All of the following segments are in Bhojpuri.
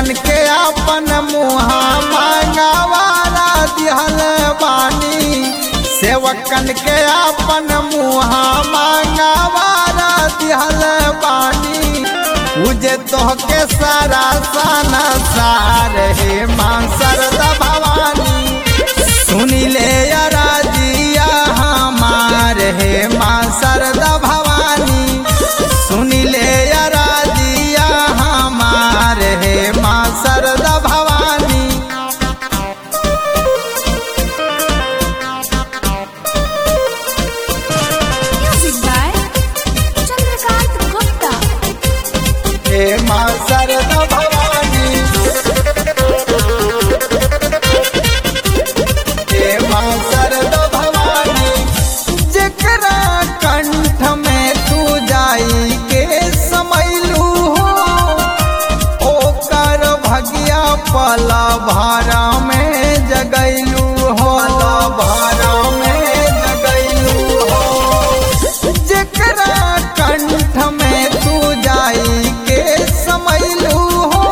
सेवकन के अपन मुहा मांगवारा दिहल बानी सेवकन के अपन मुहा मांगवारा दिहल बानी पूजे तोहके सारा साना सार हे मां सरदा भवानी सुनी ले राजिया हमार हे मां सरदा भवानी सुनी ले राजिया हमार हे मां सरदा Bhavani Music by Chandrakant Gupta. हे मां सरदा भवानी हे मां सरदा भवानी जेकरा कंठ में तू जाई के समैलू हो ओकर भगिया पला भारा में जगैलू हो भारा में जगैलू हो जेकरा कंठ में तू जाई के समैलू हो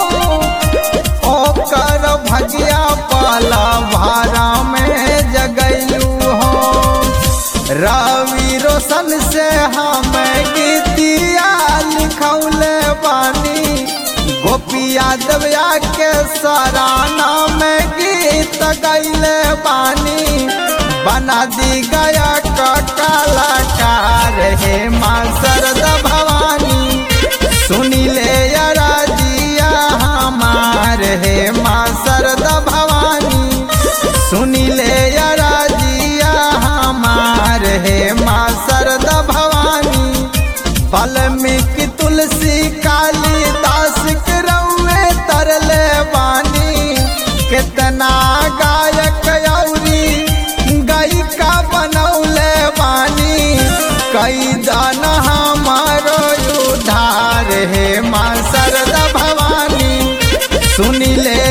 ओकर भगिया पाला भारा में जगैलू हो रवि रोशन से हम गीतिया लिखौले बानी गोपिया दबिया के सराना में गीत गैले बानी बना दी गया का कलाकार हे माँ सरद भवानी सुनी ले राजिया हमार हे माँ सरद भवानी सुनी ले राजिया हमार हे माँ सरद भवानी वाल्मीकि तुलसी काली दास रउए तरले बानी कितना गायक औरी गायिका बनौले बानी कई दान हमारो उधार हे माँ सरदा भवानी सुनी ले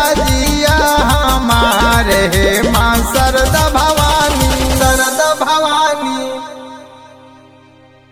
राजिया हमार हे माँ सरदा भवानी सरदा भवानी